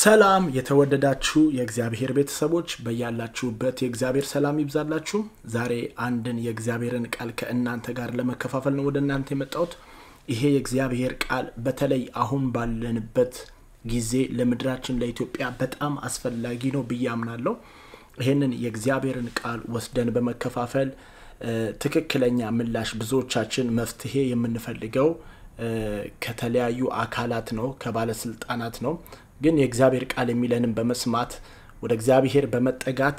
ሰላም የተወደዳችሁ የእግዚአብሔር ቤተሰቦች በያላችሁበት የእግዚአብሔር ሰላም ይብዛላችሁ። ዛሬ አንድን የእግዚአብሔርን ቃል ከእናንተ ጋር ለመከፋፈል ነው ወደ እናንተ የመጣሁት። ይሄ የእግዚአብሔር ቃል በተለይ አሁን ባለንበት ጊዜ ለምድራችን ለኢትዮጵያ በጣም አስፈላጊ ነው ብዬ አምናለሁ። ይህንን የእግዚአብሔርን ቃል ወስደን በመከፋፈል ትክክለኛ ምላሽ ብዙዎቻችን መፍትሄ የምንፈልገው ከተለያዩ አካላት ነው፣ ከባለስልጣናት ነው። ግን የእግዚአብሔር ቃል የሚለንን በመስማት ወደ እግዚአብሔር በመጠጋት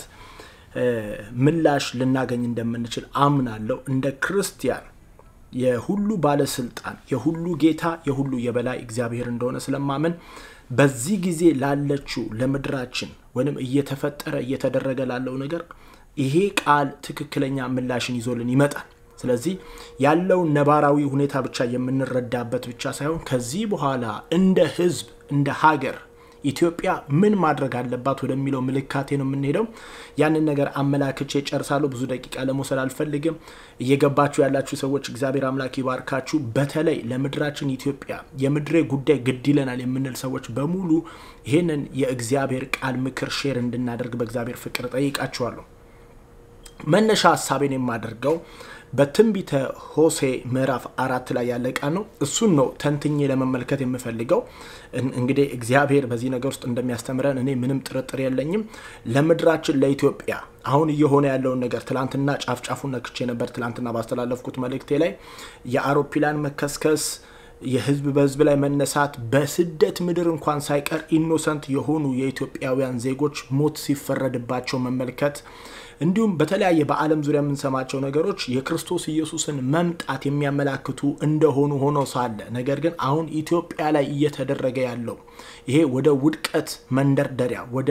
ምላሽ ልናገኝ እንደምንችል አምናለሁ። እንደ ክርስቲያን የሁሉ ባለስልጣን፣ የሁሉ ጌታ፣ የሁሉ የበላይ እግዚአብሔር እንደሆነ ስለማመን በዚህ ጊዜ ላለችው ለምድራችን ወይም እየተፈጠረ እየተደረገ ላለው ነገር ይሄ ቃል ትክክለኛ ምላሽን ይዞልን ይመጣል። ስለዚህ ያለውን ነባራዊ ሁኔታ ብቻ የምንረዳበት ብቻ ሳይሆን ከዚህ በኋላ እንደ ሕዝብ እንደ ሀገር ኢትዮጵያ ምን ማድረግ አለባት ወደሚለው ምልካቴ ነው የምንሄደው። ያንን ነገር አመላክቼ ጨርሳለሁ። ብዙ ደቂቃ ለመውሰድ አልፈልግም። እየገባችሁ ያላችሁ ሰዎች እግዚአብሔር አምላክ ይባርካችሁ። በተለይ ለምድራችን ኢትዮጵያ የምድሬ ጉዳይ ግድ ይለናል የምንል ሰዎች በሙሉ ይህንን የእግዚአብሔር ቃል ምክር ሼር እንድናደርግ በእግዚአብሔር ፍቅር ጠይቃችኋለሁ። መነሻ ሀሳቤን የማደርገው በትንቢተ ሆሴ ምዕራፍ አራት ላይ ያለ ቃል ነው። እሱን ነው ተንትኜ ለመመልከት የምፈልገው። እንግዲህ እግዚአብሔር በዚህ ነገር ውስጥ እንደሚያስተምረን እኔ ምንም ጥርጥር የለኝም። ለምድራችን ለኢትዮጵያ አሁን እየሆነ ያለውን ነገር ትላንትና ጫፍ ጫፉን ነክቼ ነበር። ትላንትና ባስተላለፍኩት መልእክቴ ላይ የአውሮፕላን መከስከስ የህዝብ በህዝብ ላይ መነሳት በስደት ምድር እንኳን ሳይቀር ኢኖሰንት የሆኑ የኢትዮጵያውያን ዜጎች ሞት ሲፈረድባቸው መመልከት እንዲሁም በተለያየ በዓለም ዙሪያ የምንሰማቸው ነገሮች የክርስቶስ ኢየሱስን መምጣት የሚያመላክቱ እንደሆኑ ሆኖ ሳለ ነገር ግን አሁን ኢትዮጵያ ላይ እየተደረገ ያለው ይሄ ወደ ውድቀት መንደርደሪያ ወደ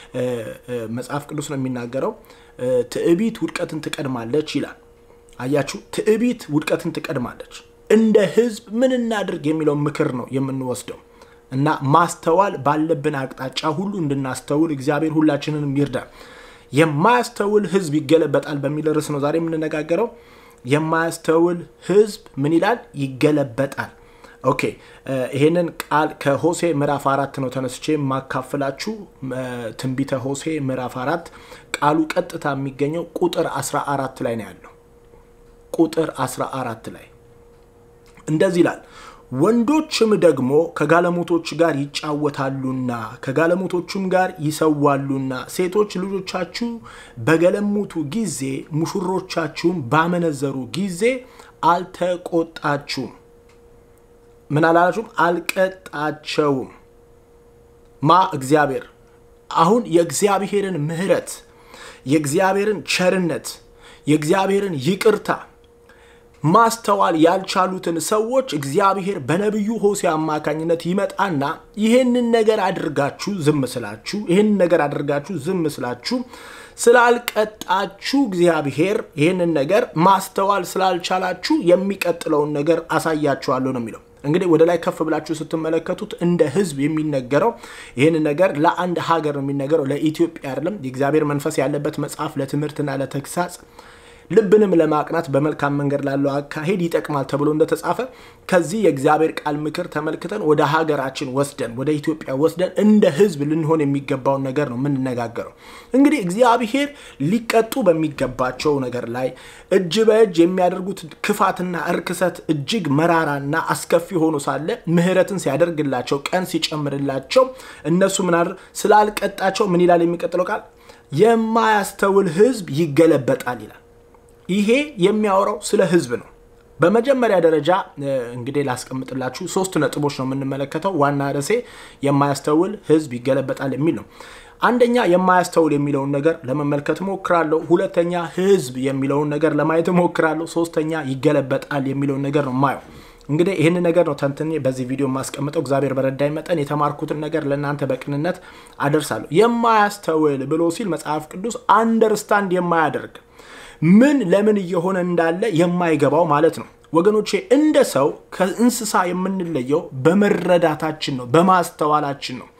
መጽሐፍ ቅዱስ ነው የሚናገረው፣ ትዕቢት ውድቀትን ትቀድማለች ይላል። አያችሁ፣ ትዕቢት ውድቀትን ትቀድማለች። እንደ ህዝብ ምን እናድርግ የሚለው ምክር ነው የምንወስደው እና ማስተዋል ባለብን አቅጣጫ ሁሉ እንድናስተውል እግዚአብሔር ሁላችንንም ይርዳል። የማያስተውል ህዝብ ይገለበጣል በሚል ርዕስ ነው ዛሬ የምንነጋገረው። የማያስተውል ህዝብ ምን ይላል? ይገለበጣል። ኦኬ ይሄንን ቃል ከሆሴ ምዕራፍ አራት ነው ተነስቼ የማካፍላችሁ። ትንቢተ ሆሴ ምዕራፍ አራት ቃሉ ቀጥታ የሚገኘው ቁጥር 14 ላይ ነው ያለው። ቁጥር 14 ላይ እንደዚህ ይላል ወንዶችም ደግሞ ከጋለሞቶች ጋር ይጫወታሉና ከጋለሞቶቹም ጋር ይሰዋሉና ሴቶች ልጆቻችሁ በገለሙቱ ጊዜ ሙሽሮቻችሁም ባመነዘሩ ጊዜ አልተቆጣችሁም። ምን አላላችሁም? አልቀጣቸውም። ማ እግዚአብሔር አሁን የእግዚአብሔርን ምሕረት የእግዚአብሔርን ቸርነት የእግዚአብሔርን ይቅርታ ማስተዋል ያልቻሉትን ሰዎች እግዚአብሔር በነቢዩ ሆሴ አማካኝነት ይመጣና ይህንን ነገር አድርጋችሁ ዝም ስላችሁ ይህንን ነገር አድርጋችሁ ዝም ስላችሁ ስላልቀጣችሁ እግዚአብሔር ይህንን ነገር ማስተዋል ስላልቻላችሁ የሚቀጥለውን ነገር አሳያችኋለሁ ነው የሚለው። እንግዲህ ወደ ላይ ከፍ ብላችሁ ስትመለከቱት እንደ ሕዝብ የሚነገረው ይህን ነገር ለአንድ ሀገር ነው የሚነገረው፣ ለኢትዮጵያ አይደለም። የእግዚአብሔር መንፈስ ያለበት መጽሐፍ ለትምህርትና ለተግሳጽ ልብንም ለማቅናት በመልካም መንገድ ላለው አካሄድ ይጠቅማል ተብሎ እንደተጻፈ ከዚህ የእግዚአብሔር ቃል ምክር ተመልክተን ወደ ሀገራችን ወስደን ወደ ኢትዮጵያ ወስደን እንደ ሕዝብ ልንሆን የሚገባውን ነገር ነው የምንነጋገረው። እንግዲህ እግዚአብሔር ሊቀጡ በሚገባቸው ነገር ላይ እጅ በእጅ የሚያደርጉት ክፋትና እርክሰት እጅግ መራራና አስከፊ ሆኖ ሳለ ምሕረትን ሲያደርግላቸው ቀን ሲጨምርላቸው እነሱ ምናር ስላልቀጣቸው ምን ይላል የሚቀጥለው ቃል የማያስተውል ሕዝብ ይገለበጣል ይላል። ይሄ የሚያወራው ስለ ህዝብ ነው። በመጀመሪያ ደረጃ እንግዲህ ላስቀምጥላችሁ ሶስት ነጥቦች ነው የምንመለከተው። ዋና ርዕሴ የማያስተውል ህዝብ ይገለበጣል የሚል ነው። አንደኛ የማያስተውል የሚለውን ነገር ለመመልከት እሞክራለሁ። ሁለተኛ ህዝብ የሚለውን ነገር ለማየት እሞክራለሁ። ሶስተኛ ይገለበጣል የሚለውን ነገር ነው ማየው። እንግዲህ ይህን ነገር ነው ተንትኔ በዚህ ቪዲዮ የማስቀምጠው። እግዚአብሔር በረዳኝ መጠን የተማርኩትን ነገር ለእናንተ በቅንነት አደርሳለሁ። የማያስተውል ብሎ ሲል መጽሐፍ ቅዱስ አንደርስታንድ የማያደርግ ምን ለምን እየሆነ እንዳለ የማይገባው ማለት ነው። ወገኖቼ እንደ ሰው ከእንስሳ የምንለየው በመረዳታችን ነው፣ በማስተዋላችን ነው።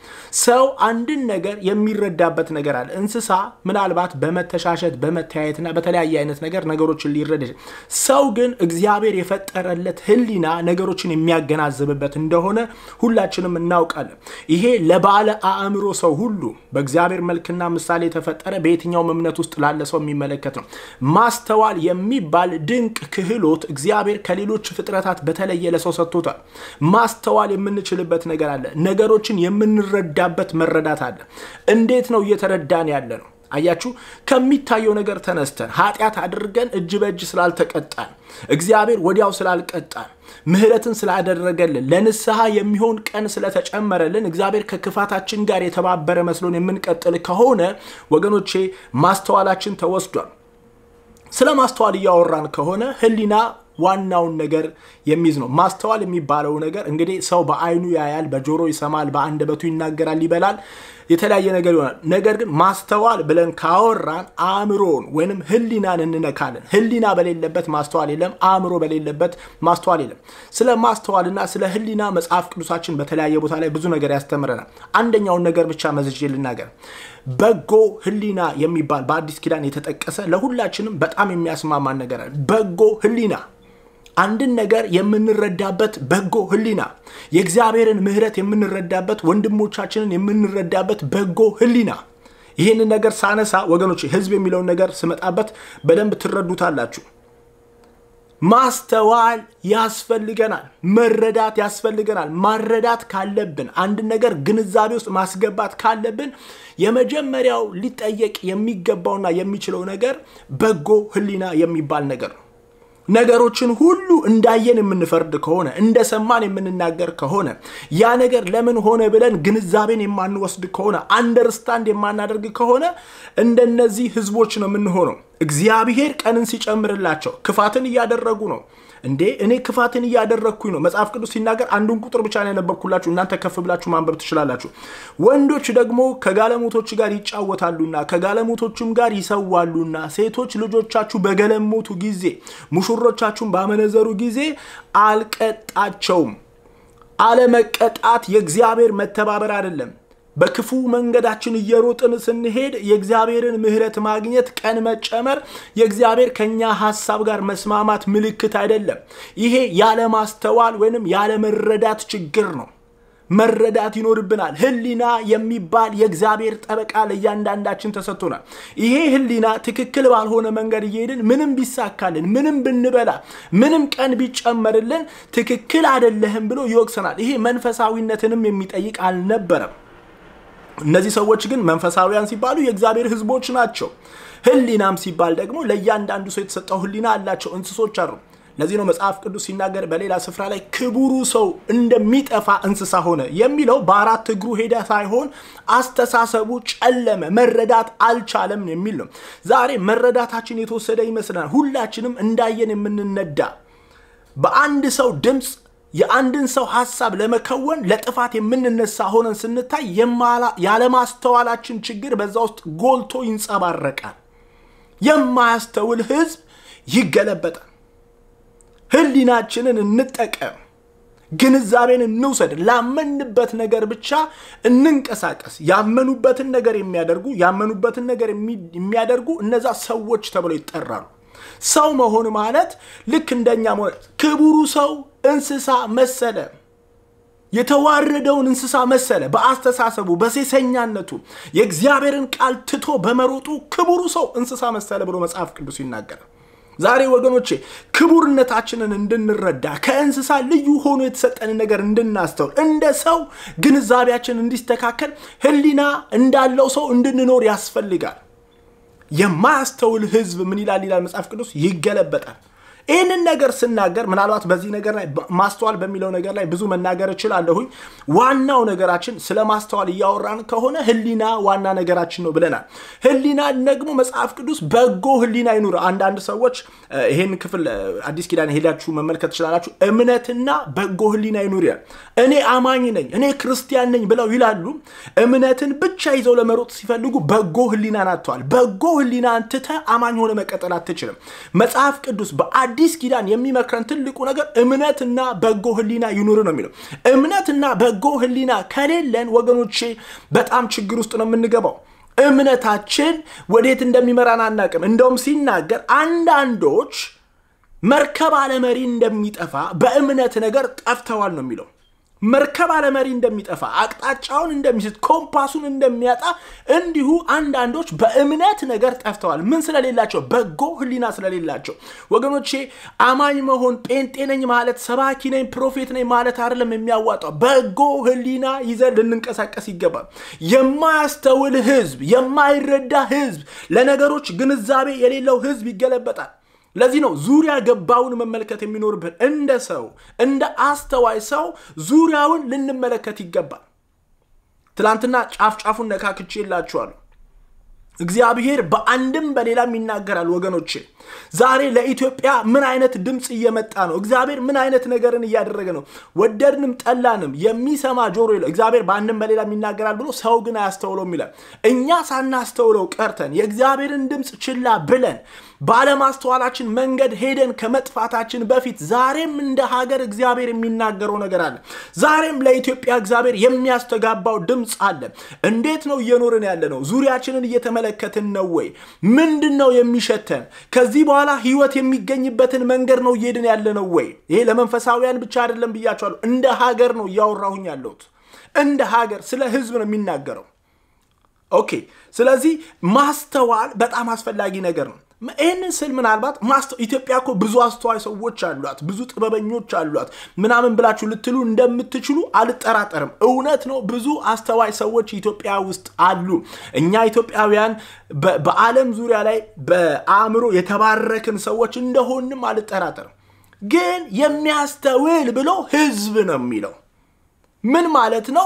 ሰው አንድን ነገር የሚረዳበት ነገር አለ። እንስሳ ምናልባት በመተሻሸት በመተያየትና በተለያየ አይነት ነገር ነገሮችን ሊረዳ ይችላል። ሰው ግን እግዚአብሔር የፈጠረለት ሕሊና ነገሮችን የሚያገናዝብበት እንደሆነ ሁላችንም እናውቃለን። ይሄ ለባለ አእምሮ ሰው ሁሉ በእግዚአብሔር መልክና ምሳሌ የተፈጠረ በየትኛውም እምነት ውስጥ ላለ ሰው የሚመለከት ነው። ማስተዋል የሚባል ድንቅ ክህሎት እግዚአብሔር ከሌሎች ፍጥረታት በተለየ ለሰው ሰጥቶታል። ማስተዋል የምንችልበት ነገር አለ። ነገሮችን የምንረዳበት መረዳት አለ። እንዴት ነው እየተረዳን ያለ ነው? አያችሁ፣ ከሚታየው ነገር ተነስተን ኃጢአት አድርገን እጅ በእጅ ስላልተቀጣን፣ እግዚአብሔር ወዲያው ስላልቀጣን፣ ምሕረትን ስላደረገልን፣ ለንስሐ የሚሆን ቀን ስለተጨመረልን፣ እግዚአብሔር ከክፋታችን ጋር የተባበረ መስሎን የምንቀጥል ከሆነ ወገኖቼ ማስተዋላችን ተወስዷል። ስለ ማስተዋል እያወራን ከሆነ ሕሊና ዋናውን ነገር የሚይዝ ነው። ማስተዋል የሚባለው ነገር እንግዲህ ሰው በአይኑ ያያል፣ በጆሮ ይሰማል፣ በአንደበቱ ይናገራል፣ ይበላል፣ የተለያየ ነገር ይሆናል። ነገር ግን ማስተዋል ብለን ካወራን አእምሮን ወይንም ሕሊናን እንነካለን። ሕሊና በሌለበት ማስተዋል የለም፣ አእምሮ በሌለበት ማስተዋል የለም። ስለ ማስተዋልና ስለ ሕሊና መጽሐፍ ቅዱሳችን በተለያየ ቦታ ላይ ብዙ ነገር ያስተምረናል። አንደኛውን ነገር ብቻ መዝጄ ልናገር። በጎ ሕሊና የሚባል በአዲስ ኪዳን የተጠቀሰ ለሁላችንም በጣም የሚያስማማን ነገር አለ። በጎ ሕሊና አንድን ነገር የምንረዳበት በጎ ሕሊና የእግዚአብሔርን ምሕረት የምንረዳበት ወንድሞቻችንን የምንረዳበት በጎ ሕሊና። ይህንን ነገር ሳነሳ ወገኖች ሕዝብ የሚለውን ነገር ስመጣበት በደንብ ትረዱታላችሁ። ማስተዋል ያስፈልገናል። መረዳት ያስፈልገናል። ማረዳት ካለብን አንድን ነገር ግንዛቤ ውስጥ ማስገባት ካለብን የመጀመሪያው ሊጠየቅ የሚገባውና የሚችለው ነገር በጎ ሕሊና የሚባል ነገር ነው። ነገሮችን ሁሉ እንዳየን የምንፈርድ ከሆነ እንደሰማን የምንናገር ከሆነ ያ ነገር ለምን ሆነ ብለን ግንዛቤን የማንወስድ ከሆነ አንደርስታንድ የማናደርግ ከሆነ እንደነዚህ ህዝቦች ነው የምንሆነው። እግዚአብሔር ቀንን ሲጨምርላቸው ክፋትን እያደረጉ ነው። እንዴ እኔ ክፋትን እያደረግኩኝ ነው። መጽሐፍ ቅዱስ ሲናገር አንዱን ቁጥር ብቻ ነው ያነበብኩላችሁ። እናንተ ከፍ ብላችሁ ማንበብ ትችላላችሁ። ወንዶች ደግሞ ከጋለሞቶች ጋር ይጫወታሉና ከጋለሞቶቹም ጋር ይሰዋሉና ሴቶች ልጆቻችሁ በገለሞቱ ጊዜ ሙሽሮቻችሁን ባመነዘሩ ጊዜ አልቀጣቸውም። አለመቀጣት የእግዚአብሔር መተባበር አይደለም። በክፉ መንገዳችን እየሮጥን ስንሄድ የእግዚአብሔርን ምሕረት ማግኘት ቀን መጨመር የእግዚአብሔር ከኛ ሀሳብ ጋር መስማማት ምልክት አይደለም። ይሄ ያለማስተዋል ወይንም ያለመረዳት ችግር ነው። መረዳት ይኖርብናል። ሕሊና የሚባል የእግዚአብሔር ጠበቃ ለእያንዳንዳችን ተሰጥቶናል። ይሄ ሕሊና ትክክል ባልሆነ መንገድ እየሄድን ምንም ቢሳካልን፣ ምንም ብንበላ፣ ምንም ቀን ቢጨመርልን ትክክል አይደለህም ብሎ ይወቅሰናል። ይሄ መንፈሳዊነትንም የሚጠይቅ አልነበረም። እነዚህ ሰዎች ግን መንፈሳዊያን ሲባሉ የእግዚአብሔር ሕዝቦች ናቸው። ሕሊናም ሲባል ደግሞ ለእያንዳንዱ ሰው የተሰጠው ሕሊና አላቸው። እንስሶች አሉ። ለዚህ ነው መጽሐፍ ቅዱስ ሲናገር በሌላ ስፍራ ላይ ክቡሩ ሰው እንደሚጠፋ እንስሳ ሆነ የሚለው በአራት እግሩ ሄደ ሳይሆን አስተሳሰቡ ጨለመ፣ መረዳት አልቻለም የሚል ነው። ዛሬ መረዳታችን የተወሰደ ይመስለናል። ሁላችንም እንዳየን የምንነዳ በአንድ ሰው ድምፅ የአንድን ሰው ሀሳብ ለመከወን ለጥፋት የምንነሳ ሆነን ስንታይ ያለማስተዋላችን ችግር በዛ ውስጥ ጎልቶ ይንጸባረቃል። የማያስተውል ህዝብ ይገለበጣል። ህሊናችንን እንጠቀም፣ ግንዛቤን እንውሰድ፣ ላመንበት ነገር ብቻ እንንቀሳቀስ። ያመኑበትን ነገር የሚያደርጉ ያመኑበትን ነገር የሚያደርጉ እነዛ ሰዎች ተብለው ይጠራሉ። ሰው መሆን ማለት ልክ እንደኛ መሆን። ክቡሩ ሰው እንስሳ መሰለ፣ የተዋረደውን እንስሳ መሰለ። በአስተሳሰቡ በሴሰኛነቱ የእግዚአብሔርን ቃል ትቶ በመሮጡ ክቡሩ ሰው እንስሳ መሰለ ብሎ መጽሐፍ ቅዱስ ይናገራል። ዛሬ ወገኖቼ ክቡርነታችንን እንድንረዳ ከእንስሳ ልዩ ሆኖ የተሰጠንን ነገር እንድናስተውል እንደ ሰው ግንዛቤያችን እንዲስተካከል ሕሊና እንዳለው ሰው እንድንኖር ያስፈልጋል። የማያስተውል ህዝብ ምን ይላል ይላል መጽሐፍ ቅዱስ ይገለበጣል። ይህንን ነገር ስናገር ምናልባት በዚህ ነገር ላይ ማስተዋል በሚለው ነገር ላይ ብዙ መናገር እችላለሁኝ። ዋናው ነገራችን ስለ ማስተዋል እያወራን ከሆነ ህሊና ዋና ነገራችን ነው ብለናል። ህሊና ደግሞ መጽሐፍ ቅዱስ በጎ ህሊና ይኑር። አንዳንድ ሰዎች ይህን ክፍል አዲስ ኪዳን ሄዳችሁ መመልከት ትችላላችሁ። እምነትና በጎ ህሊና ይኑር ይላል። እኔ አማኝ ነኝ፣ እኔ ክርስቲያን ነኝ ብለው ይላሉ። እምነትን ብቻ ይዘው ለመሮጥ ሲፈልጉ በጎ ህሊናን አጥተዋል። በጎ ህሊናን ትተህ አማኝ ሆነ መቀጠል አትችልም። መጽሐፍ ቅዱስ በአ በአዲስ ኪዳን የሚመክረን ትልቁ ነገር እምነትና በጎ ህሊና ይኑር ነው የሚለው። እምነትና በጎ ህሊና ከሌለን ወገኖቼ በጣም ችግር ውስጥ ነው የምንገባው። እምነታችን ወዴት እንደሚመራን አናቅም። እንደውም ሲናገር አንዳንዶች መርከብ አለመሪ እንደሚጠፋ በእምነት ነገር ጠፍተዋል ነው የሚለው። መርከብ አለመሪ እንደሚጠፋ አቅጣጫውን እንደሚስት ኮምፓሱን እንደሚያጣ እንዲሁ አንዳንዶች በእምነት ነገር ጠፍተዋል። ምን ስለሌላቸው? በጎ ህሊና ስለሌላቸው። ወገኖቼ አማኝ መሆን ጴንጤ ነኝ ማለት ሰባኪ ነኝ ፕሮፌት ነኝ ማለት አይደለም የሚያዋጣው። በጎ ህሊና ይዘን ልንንቀሳቀስ ይገባል። የማያስተውል ህዝብ፣ የማይረዳ ህዝብ፣ ለነገሮች ግንዛቤ የሌለው ህዝብ ይገለበጣል። ለዚህ ነው ዙሪያ ገባውን መመልከት የሚኖርብን። እንደ ሰው እንደ አስተዋይ ሰው ዙሪያውን ልንመለከት ይገባል። ትላንትና ጫፍ ጫፉን ነካክቼ የላችኋለሁ። እግዚአብሔር በአንድም በሌላም ይናገራል ወገኖቼ። ዛሬ ለኢትዮጵያ ምን አይነት ድምፅ እየመጣ ነው? እግዚአብሔር ምን አይነት ነገርን እያደረገ ነው? ወደድንም ጠላንም የሚሰማ ጆሮ የለው። እግዚአብሔር በአንድም በሌላም ይናገራል ብሎ ሰው ግን አያስተውለውም ይላል። እኛ ሳናስተውለው ቀርተን የእግዚአብሔርን ድምፅ ችላ ብለን ባለማስተዋላችን መንገድ ሄደን ከመጥፋታችን በፊት ዛሬም እንደ ሀገር እግዚአብሔር የሚናገረው ነገር አለ። ዛሬም ለኢትዮጵያ እግዚአብሔር የሚያስተጋባው ድምፅ አለ። እንዴት ነው እየኖርን ያለ ነው? ዙሪያችንን እየተመለከትን ነው ወይ? ምንድን ነው የሚሸተን? ከዚህ በኋላ ህይወት የሚገኝበትን መንገድ ነው እየሄድን ያለ ነው ወይ? ይሄ ለመንፈሳዊያን ብቻ አይደለም ብያቸዋለሁ። እንደ ሀገር ነው እያወራሁኝ ያለሁት። እንደ ሀገር ስለ ህዝብ ነው የሚናገረው። ኦኬ። ስለዚህ ማስተዋል በጣም አስፈላጊ ነገር ነው። ይህንን ስል ምናልባት ኢትዮጵያ እኮ ብዙ አስተዋይ ሰዎች አሏት፣ ብዙ ጥበበኞች አሏት ምናምን ብላችሁ ልትሉ እንደምትችሉ አልጠራጠርም። እውነት ነው፣ ብዙ አስተዋይ ሰዎች ኢትዮጵያ ውስጥ አሉ። እኛ ኢትዮጵያውያን በዓለም ዙሪያ ላይ በአእምሮ የተባረክን ሰዎች እንደሆንም አልጠራጠርም። ግን የሚያስተውል ብሎ ህዝብ ነው የሚለው ምን ማለት ነው?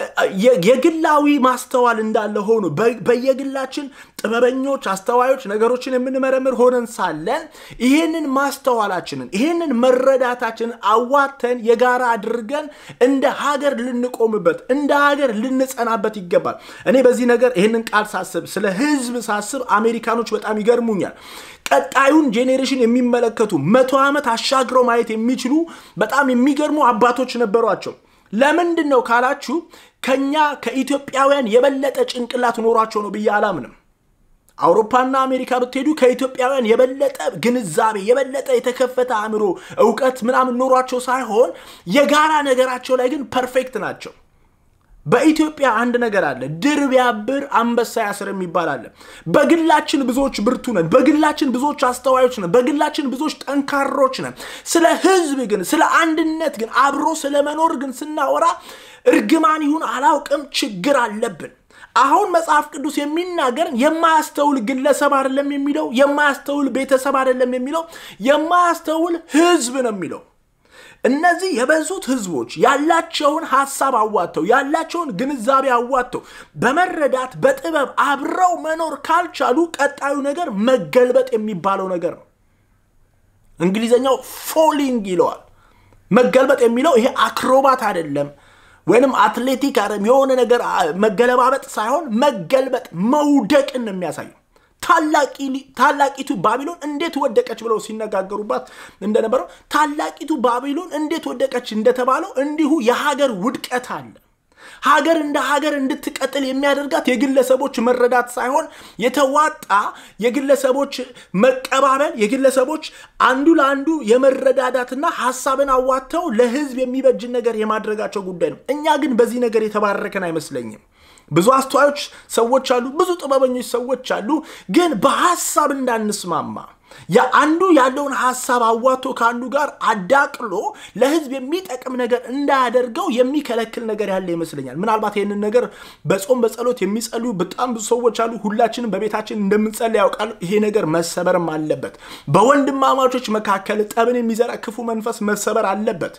የግላዊ ማስተዋል እንዳለ ሆኖ በየግላችን ጥበበኞች፣ አስተዋዮች ነገሮችን የምንመረምር ሆነን ሳለን ይሄንን ማስተዋላችንን ይሄንን መረዳታችንን አዋተን የጋራ አድርገን እንደ ሀገር ልንቆምበት እንደ ሀገር ልንጸናበት ይገባል። እኔ በዚህ ነገር ይህንን ቃል ሳስብ ስለ ህዝብ ሳስብ አሜሪካኖች በጣም ይገርሙኛል። ቀጣዩን ጄኔሬሽን የሚመለከቱ መቶ ዓመት አሻግረው ማየት የሚችሉ በጣም የሚገርሙ አባቶች ነበሯቸው። ለምንድን ነው ካላችሁ ከኛ ከኢትዮጵያውያን የበለጠ ጭንቅላት ኖሯቸው ነው ብዬ አላምንም። አውሮፓና አሜሪካ ብትሄዱ ከኢትዮጵያውያን የበለጠ ግንዛቤ የበለጠ የተከፈተ አእምሮ፣ እውቀት ምናምን ኖሯቸው ሳይሆን የጋራ ነገራቸው ላይ ግን ፐርፌክት ናቸው። በኢትዮጵያ አንድ ነገር አለ። ድር ቢያብር አንበሳ ያስር የሚባል አለ። በግላችን ብዙዎች ብርቱ ነን። በግላችን ብዙዎች አስተዋዮች ነን። በግላችን ብዙዎች ጠንካሮች ነን። ስለ ህዝብ ግን ስለ አንድነት ግን አብሮ ስለ መኖር ግን ስናወራ እርግማን ይሁን አላውቅም ችግር አለብን። አሁን መጽሐፍ ቅዱስ የሚናገርን የማያስተውል ግለሰብ አይደለም የሚለው፣ የማያስተውል ቤተሰብ አይደለም የሚለው፣ የማያስተውል ህዝብ ነው የሚለው። እነዚህ የበዙት ህዝቦች ያላቸውን ሀሳብ አዋጥተው ያላቸውን ግንዛቤ አዋጥተው በመረዳት በጥበብ አብረው መኖር ካልቻሉ ቀጣዩ ነገር መገልበጥ የሚባለው ነገር ነው። እንግሊዘኛው ፎሊንግ ይለዋል። መገልበጥ የሚለው ይሄ አክሮባት አይደለም ወይንም አትሌቲክ አይደለም። የሆነ ነገር መገለባበጥ ሳይሆን መገልበጥ መውደቅን ነው የሚያሳየው። ታላቂቱ ባቢሎን እንዴት ወደቀች ብለው ሲነጋገሩባት እንደነበረው ታላቂቱ ባቢሎን እንዴት ወደቀች እንደተባለው እንዲሁ የሀገር ውድቀት አለ። ሀገር እንደ ሀገር እንድትቀጥል የሚያደርጋት የግለሰቦች መረዳት ሳይሆን የተዋጣ የግለሰቦች መቀባበል፣ የግለሰቦች አንዱ ለአንዱ የመረዳዳትና ሀሳብን አዋጥተው ለህዝብ የሚበጅን ነገር የማድረጋቸው ጉዳይ ነው። እኛ ግን በዚህ ነገር የተባረከን አይመስለኝም። ብዙ አስተዋዮች ሰዎች አሉ፣ ብዙ ጥበበኞች ሰዎች አሉ። ግን በሀሳብ እንዳንስማማ የአንዱ ያለውን ሀሳብ አዋቶ ከአንዱ ጋር አዳቅሎ ለህዝብ የሚጠቅም ነገር እንዳያደርገው የሚከለክል ነገር ያለ ይመስለኛል። ምናልባት ይህንን ነገር በጾም በጸሎት የሚጸልዩ በጣም ብዙ ሰዎች አሉ። ሁላችንም በቤታችን እንደምንጸልይ ያውቃሉ። ይሄ ነገር መሰበርም አለበት። በወንድማማቾች መካከል ጠብን የሚዘራ ክፉ መንፈስ መሰበር አለበት።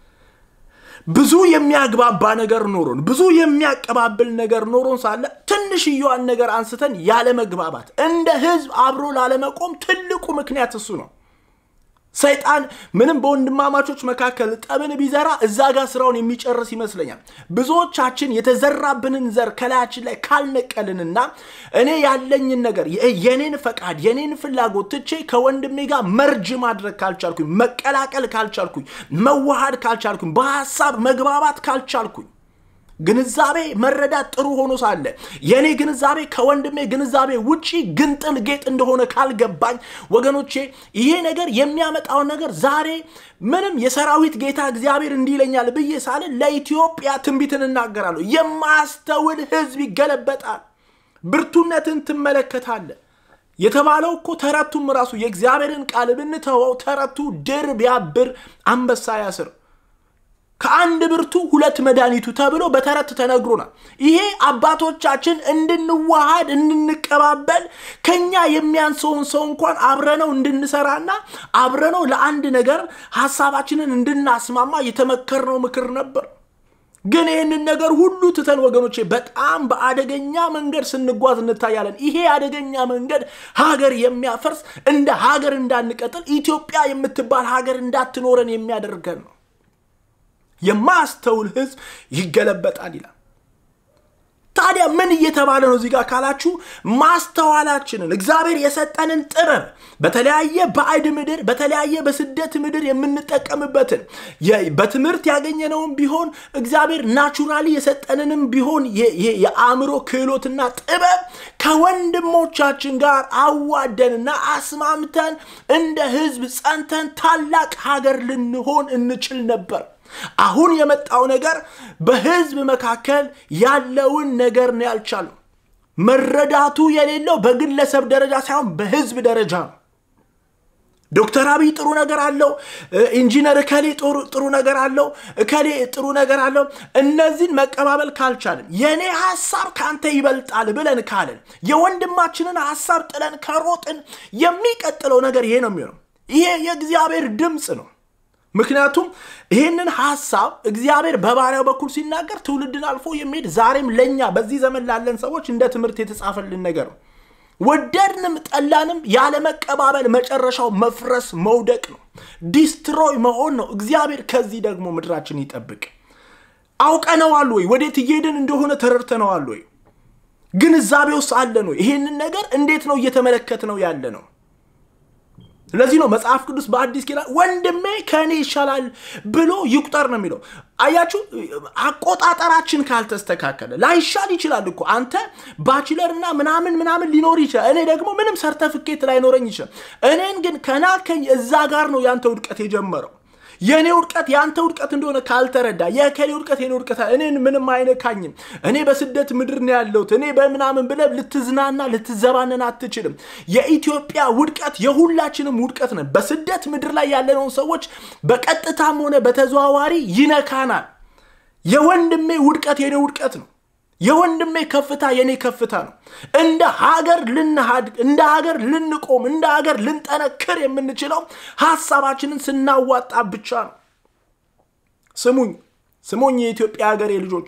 ብዙ የሚያግባባ ነገር ኖሮን ብዙ የሚያቀባብል ነገር ኖሮን ሳለ ትንሽየዋን ነገር አንስተን ያለ መግባባት እንደ ህዝብ አብሮ ላለመቆም ትልቁ ምክንያት እሱ ነው። ሰይጣን ምንም በወንድማማቾች መካከል ጠብን ቢዘራ እዛ ጋር ስራውን የሚጨርስ ይመስለኛል። ብዙዎቻችን የተዘራብንን ዘር ከላያችን ላይ ካልነቀልንና እኔ ያለኝን ነገር የኔን ፈቃድ የኔን ፍላጎት ትቼ ከወንድሜ ጋር መርጅ ማድረግ ካልቻልኩኝ፣ መቀላቀል ካልቻልኩኝ፣ መዋሃድ ካልቻልኩኝ፣ በሀሳብ መግባባት ካልቻልኩኝ ግንዛቤ መረዳት ጥሩ ሆኖ ሳለ የእኔ ግንዛቤ ከወንድሜ ግንዛቤ ውጪ ግንጥል ጌጥ እንደሆነ ካልገባኝ ወገኖቼ ይሄ ነገር የሚያመጣውን ነገር ዛሬ ምንም የሰራዊት ጌታ እግዚአብሔር እንዲህ ይለኛል ብዬ ሳለ ለኢትዮጵያ ትንቢትን እናገራለሁ። የማያስተውል ሕዝብ ይገለበጣል። ብርቱነትን ትመለከታለ። የተባለው እኮ ተረቱም ራሱ የእግዚአብሔርን ቃል ብንተወው ተረቱ ድር ቢያብር አንበሳ ያስር ከአንድ ብርቱ ሁለት መድኃኒቱ ተብሎ በተረት ተነግሮናል። ይሄ አባቶቻችን እንድንዋሃድ እንድንቀባበል ከኛ የሚያንሰውን ሰው እንኳን አብረነው እንድንሰራና አብረነው ለአንድ ነገር ሀሳባችንን እንድናስማማ የተመከርነው ምክር ነበር። ግን ይህንን ነገር ሁሉ ትተን ወገኖቼ በጣም በአደገኛ መንገድ ስንጓዝ እንታያለን። ይሄ አደገኛ መንገድ ሀገር የሚያፈርስ እንደ ሀገር እንዳንቀጥል ኢትዮጵያ የምትባል ሀገር እንዳትኖረን የሚያደርገን ነው። የማያስተውል ህዝብ ይገለበጣል ይላል። ታዲያ ምን እየተባለ ነው እዚህ ጋር ካላችሁ፣ ማስተዋላችንን እግዚአብሔር የሰጠንን ጥበብ በተለያየ ባዕድ ምድር በተለያየ በስደት ምድር የምንጠቀምበትን በትምህርት ያገኘነውን ቢሆን እግዚአብሔር ናቹራሊ የሰጠንንም ቢሆን የአእምሮ ክህሎትና ጥበብ ከወንድሞቻችን ጋር አዋደንና አስማምተን እንደ ህዝብ ጸንተን ታላቅ ሀገር ልንሆን እንችል ነበር። አሁን የመጣው ነገር በህዝብ መካከል ያለውን ነገር ነው ያልቻለው። መረዳቱ የሌለው በግለሰብ ደረጃ ሳይሆን በህዝብ ደረጃ ነው። ዶክተር አብይ ጥሩ ነገር አለው፣ ኢንጂነር እከሌ ጥሩ ነገር አለው፣ እከሌ ጥሩ ነገር አለው። እነዚህን መቀባበል ካልቻልን የእኔ ሀሳብ ከአንተ ይበልጣል ብለን ካልን የወንድማችንን ሀሳብ ጥለን ከሮጥን የሚቀጥለው ነገር ይሄ ነው የሚሆነው። ይሄ የእግዚአብሔር ድምፅ ነው። ምክንያቱም ይህንን ሀሳብ እግዚአብሔር በባሪያው በኩል ሲናገር ትውልድን አልፎ የሚሄድ ዛሬም ለእኛ በዚህ ዘመን ላለን ሰዎች እንደ ትምህርት የተጻፈልን ነገር ነው። ወደድንም ጠላንም ያለመቀባበል መጨረሻው መፍረስ መውደቅ ነው፣ ዲስትሮይ መሆን ነው። እግዚአብሔር ከዚህ ደግሞ ምድራችን ይጠብቅ። አውቀነዋል ወይ? ወዴት እየሄድን እንደሆነ ተረድተነዋል ወይ? ግንዛቤ ውስጥ አለን ወይ? ይሄንን ነገር እንዴት ነው እየተመለከት ነው ያለ ነው? ስለዚህ ነው መጽሐፍ ቅዱስ በአዲስ ኪዳን ወንድሜ ከእኔ ይሻላል ብሎ ይቁጠር ነው የሚለው። አያችሁ፣ አቆጣጠራችን ካልተስተካከለ ላይሻል ይችላል እኮ አንተ ባችለርና ምናምን ምናምን ሊኖር ይችላል። እኔ ደግሞ ምንም ሰርተፍኬት ላይኖረኝ ይችላል። እኔን ግን ከናከኝ እዛ ጋር ነው ያንተ ውድቀት የጀመረው። የእኔ ውድቀት የአንተ ውድቀት እንደሆነ ካልተረዳ የከሌ ውድቀት የኔ ውድቀት እኔን ምንም አይነካኝም፣ እኔ በስደት ምድር ነው ያለሁት፣ እኔ በምናምን ብለህ ልትዝናና ልትዘባነን አትችልም። የኢትዮጵያ ውድቀት የሁላችንም ውድቀት ነው። በስደት ምድር ላይ ያለነውን ሰዎች በቀጥታም ሆነ በተዘዋዋሪ ይነካናል። የወንድሜ ውድቀት የኔ ውድቀት ነው። የወንድሜ ከፍታ የኔ ከፍታ ነው። እንደ ሀገር ልንሃድግ፣ እንደ ሀገር ልንቆም፣ እንደ ሀገር ልንጠነክር የምንችለው ሀሳባችንን ስናዋጣ ብቻ ነው። ስሙኝ ስሙኝ፣ የኢትዮጵያ ሀገሬ ልጆች፣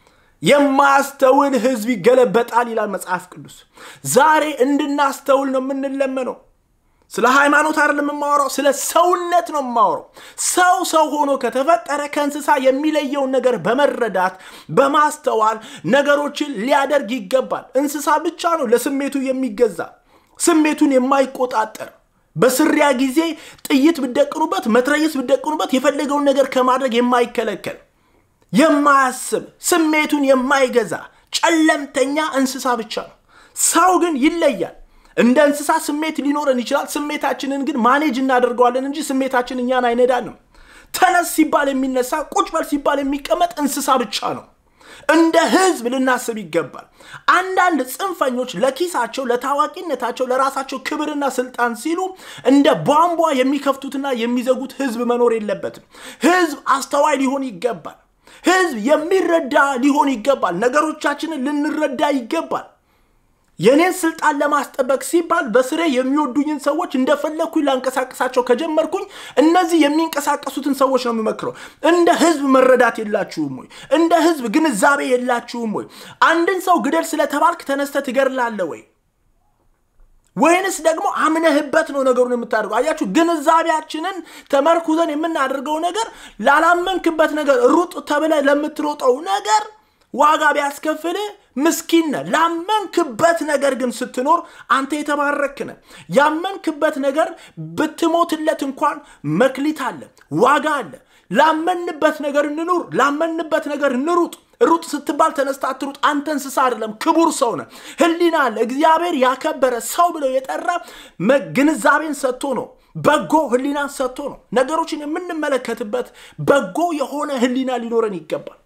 የማያስተውል ሕዝብ ይገለበጣል ይላል መጽሐፍ ቅዱስ። ዛሬ እንድናስተውል ነው የምንለመነው። ስለ ሃይማኖት አይደለም የማወራው፣ ስለ ሰውነት ነው የማወራው። ሰው ሰው ሆኖ ከተፈጠረ ከእንስሳ የሚለየውን ነገር በመረዳት በማስተዋል ነገሮችን ሊያደርግ ይገባል። እንስሳ ብቻ ነው ለስሜቱ የሚገዛ ስሜቱን የማይቆጣጠር በስሪያ ጊዜ ጥይት ብደቅኑበት፣ መትረየስ ብደቅኑበት የፈለገውን ነገር ከማድረግ የማይከለከል የማያስብ ስሜቱን የማይገዛ ጨለምተኛ እንስሳ ብቻ ነው። ሰው ግን ይለያል። እንደ እንስሳ ስሜት ሊኖረን ይችላል። ስሜታችንን ግን ማኔጅ እናደርገዋለን እንጂ ስሜታችን እኛን አይነዳንም። ተነስ ሲባል የሚነሳ ቁጭ በል ሲባል የሚቀመጥ እንስሳ ብቻ ነው። እንደ ህዝብ ልናስብ ይገባል። አንዳንድ ጽንፈኞች ለኪሳቸው፣ ለታዋቂነታቸው፣ ለራሳቸው ክብርና ስልጣን ሲሉ እንደ ቧንቧ የሚከፍቱትና የሚዘጉት ህዝብ መኖር የለበትም። ህዝብ አስተዋይ ሊሆን ይገባል። ህዝብ የሚረዳ ሊሆን ይገባል። ነገሮቻችንን ልንረዳ ይገባል። የኔን ስልጣን ለማስጠበቅ ሲባል በስሬ የሚወዱኝን ሰዎች እንደፈለግኩኝ ላንቀሳቀሳቸው ከጀመርኩኝ እነዚህ የሚንቀሳቀሱትን ሰዎች ነው የምመክረው። እንደ ህዝብ መረዳት የላችሁም ወይ? እንደ ህዝብ ግንዛቤ የላችሁም ወይ? አንድን ሰው ግደል ስለተባልክ ተነስተ ትገድላለህ ወይ? ወይንስ ደግሞ አምነህበት ነው ነገሩን የምታደርገው? አያችሁ፣ ግንዛቤያችንን ተመርኩዘን የምናደርገው ነገር ላላመንክበት ነገር ሩጥ ተብለ ለምትሮጠው ነገር ዋጋ ቢያስከፍል ምስኪን ነህ። ላመንክበት ነገር ግን ስትኖር አንተ የተባረክ ነህ። ያመንክበት ነገር ብትሞትለት እንኳን መክሊት አለ፣ ዋጋ አለ። ላመንበት ነገር እንኑር፣ ላመንበት ነገር እንሩጥ። ሩጥ ስትባል ተነስታ አትሩጥ። አንተ እንስሳ አይደለም፣ ክቡር ሰው ነህ። ህሊና አለ። እግዚአብሔር ያከበረ ሰው ብለው የጠራ ግንዛቤን ሰጥቶ ነው። በጎ ህሊናን ሰጥቶ ነው። ነገሮችን የምንመለከትበት በጎ የሆነ ህሊና ሊኖረን ይገባል።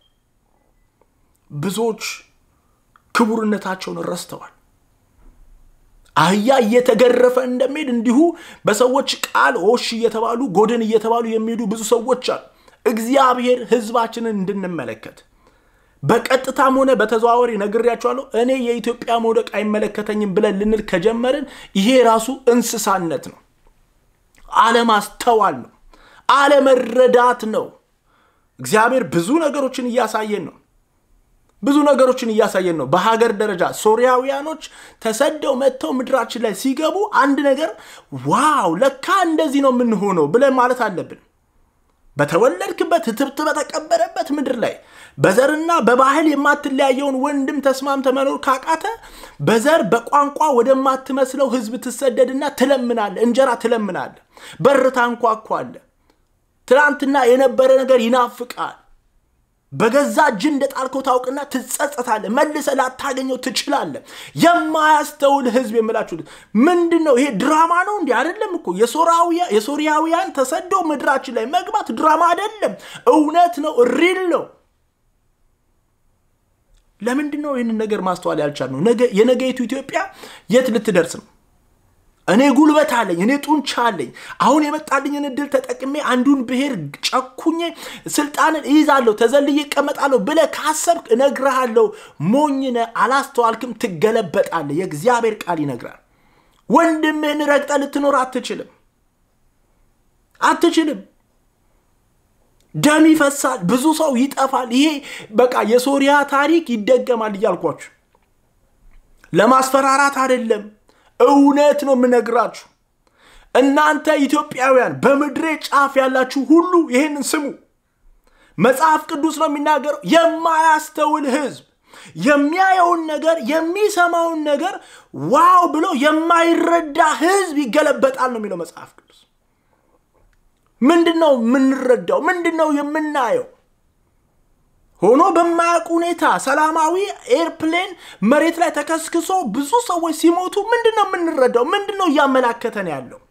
ብዙዎች ክቡርነታቸውን ረስተዋል። አህያ እየተገረፈ እንደሚሄድ እንዲሁ በሰዎች ቃል ኦሽ እየተባሉ ጎድን እየተባሉ የሚሄዱ ብዙ ሰዎች አሉ። እግዚአብሔር ህዝባችንን እንድንመለከት በቀጥታም ሆነ በተዘዋወሪ ነግሬያቸዋለሁ። እኔ የኢትዮጵያ መውደቅ አይመለከተኝም ብለን ልንል ከጀመርን ይሄ ራሱ እንስሳነት ነው፣ አለማስተዋል ነው፣ አለመረዳት ነው። እግዚአብሔር ብዙ ነገሮችን እያሳየን ነው ብዙ ነገሮችን እያሳየን ነው። በሀገር ደረጃ ሶሪያውያኖች ተሰደው መጥተው ምድራችን ላይ ሲገቡ አንድ ነገር ዋው ለካ እንደዚህ ነው የምንሆነው ብለን ማለት አለብን። በተወለድክበት እትብት በተቀበረበት ምድር ላይ በዘርና በባህል የማትለያየውን ወንድም ተስማምተ መኖር ካቃተ በዘር በቋንቋ ወደማትመስለው ህዝብ ትሰደድና ትለምናለ፣ እንጀራ ትለምናለ፣ በር ታንኳኳለ። ትናንትና የነበረ ነገር ይናፍቃል። በገዛ እጅ እንደጣልከው ታውቅና ትጸጸታለህ። መልሰ ላታገኘው ትችላለህ። የማያስተውል ህዝብ የምላችሁ ምንድን ነው? ይሄ ድራማ ነው? እንዲህ አይደለም እኮ የሶሪያውያን ተሰደው ምድራችን ላይ መግባት ድራማ አይደለም፣ እውነት ነው፣ ሪል ነው። ለምንድን ነው ይህንን ነገር ማስተዋል ያልቻልነው? የነገይቱ ኢትዮጵያ የት ልትደርስ ነው? እኔ ጉልበት አለኝ፣ እኔ ጡንቻ አለኝ። አሁን የመጣልኝን እድል ተጠቅሜ አንዱን ብሔር ጨኩኜ ስልጣንን እይዛለሁ፣ ተዘልዬ እቀመጣለሁ ብለህ ካሰብክ እነግርሃለሁ፣ ሞኝነ አላስተዋልክም፣ ትገለበጣለህ። የእግዚአብሔር ቃል ይነግራል። ወንድምህን ረግጠ ልትኖር አትችልም፣ አትችልም። ደም ይፈሳል፣ ብዙ ሰው ይጠፋል። ይሄ በቃ የሶሪያ ታሪክ ይደገማል እያልኳችሁ ለማስፈራራት አይደለም። እውነት ነው የምነግራችሁ። እናንተ ኢትዮጵያውያን በምድሬ ጫፍ ያላችሁ ሁሉ ይህንን ስሙ። መጽሐፍ ቅዱስ ነው የሚናገረው። የማያስተውል ህዝብ የሚያየውን ነገር የሚሰማውን ነገር ዋው ብሎ የማይረዳ ህዝብ ይገለበጣል ነው የሚለው መጽሐፍ ቅዱስ። ምንድን ነው የምንረዳው? ምንድን ነው የምናየው? ሆኖ በማያውቅ ሁኔታ ሰላማዊ ኤርፕሌን መሬት ላይ ተከስክሶ ብዙ ሰዎች ሲሞቱ ምንድን ነው የምንረዳው? ምንድን ነው እያመላከተን ያለው?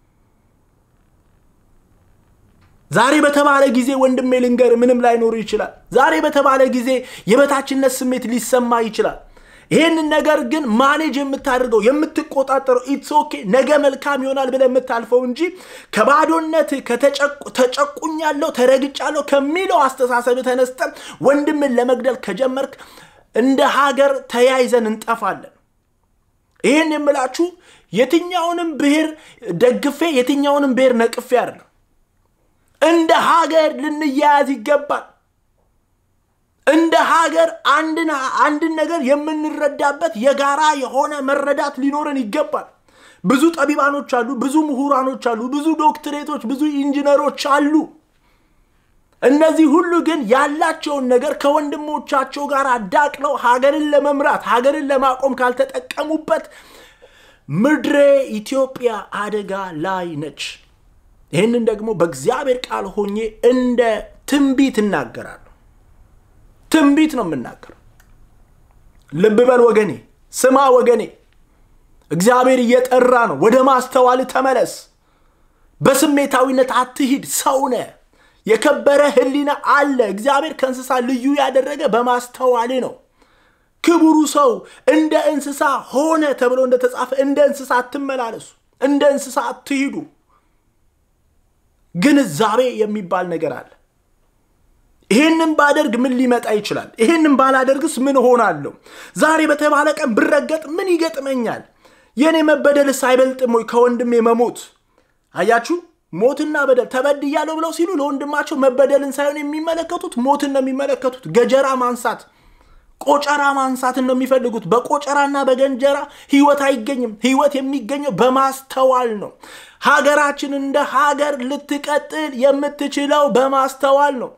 ዛሬ በተባለ ጊዜ ወንድሜ ልንገር፣ ምንም ላይኖር ይችላል። ዛሬ በተባለ ጊዜ የበታችነት ስሜት ሊሰማ ይችላል። ይህንን ነገር ግን ማኔጅ የምታደርገው የምትቆጣጠረው ኢትስ ኦኬ ነገ መልካም ይሆናል ብለህ የምታልፈው እንጂ ከባዶነት ተጨቁኛለሁ፣ ተረግጫለሁ ከሚለው አስተሳሰብ ተነስተ ወንድምን ለመግደል ከጀመርክ እንደ ሀገር ተያይዘን እንጠፋለን። ይህን የምላችሁ የትኛውንም ብሔር ደግፌ የትኛውንም ብሔር ነቅፌ አይደለም። እንደ ሀገር ልንያያዝ ይገባል። እንደ ሀገር አንድን ነገር የምንረዳበት የጋራ የሆነ መረዳት ሊኖረን ይገባል። ብዙ ጠቢባኖች አሉ፣ ብዙ ምሁራኖች አሉ፣ ብዙ ዶክትሬቶች፣ ብዙ ኢንጂነሮች አሉ። እነዚህ ሁሉ ግን ያላቸውን ነገር ከወንድሞቻቸው ጋር አዳቅለው ሀገርን ለመምራት ሀገርን ለማቆም ካልተጠቀሙበት ምድሬ ኢትዮጵያ አደጋ ላይ ነች። ይህንን ደግሞ በእግዚአብሔር ቃል ሆኜ እንደ ትንቢት እናገራለሁ። ትንቢት ነው የምናገረው። ልብ በል ወገኔ፣ ስማ ወገኔ፣ እግዚአብሔር እየጠራ ነው። ወደ ማስተዋል ተመለስ። በስሜታዊነት አትሂድ። ሰውነ የከበረ ሕሊና አለ። እግዚአብሔር ከእንስሳ ልዩ ያደረገ በማስተዋል ነው። ክቡሩ ሰው እንደ እንስሳ ሆነ ተብሎ እንደተጻፈ እንደ እንስሳ አትመላለሱ፣ እንደ እንስሳ አትሂዱ። ግንዛቤ የሚባል ነገር አለ። ይህንን ባደርግ ምን ሊመጣ ይችላል? ይህንን ባላደርግስ ምን ሆናለሁ? ዛሬ በተባለ ቀን ብረገጥ ምን ይገጥመኛል? የእኔ መበደልስ አይበልጥም ወይ ከወንድሜ መሞት? አያችሁ፣ ሞትና በደል ተበድያለሁ ብለው ሲሉ ለወንድማቸው መበደልን ሳይሆን የሚመለከቱት ሞትን ነው የሚመለከቱት። ገጀራ ማንሳት፣ ቆጨራ ማንሳትን ነው የሚፈልጉት። በቆጨራና በገንጀራ ህይወት አይገኝም። ህይወት የሚገኘው በማስተዋል ነው። ሀገራችን እንደ ሀገር ልትቀጥል የምትችለው በማስተዋል ነው።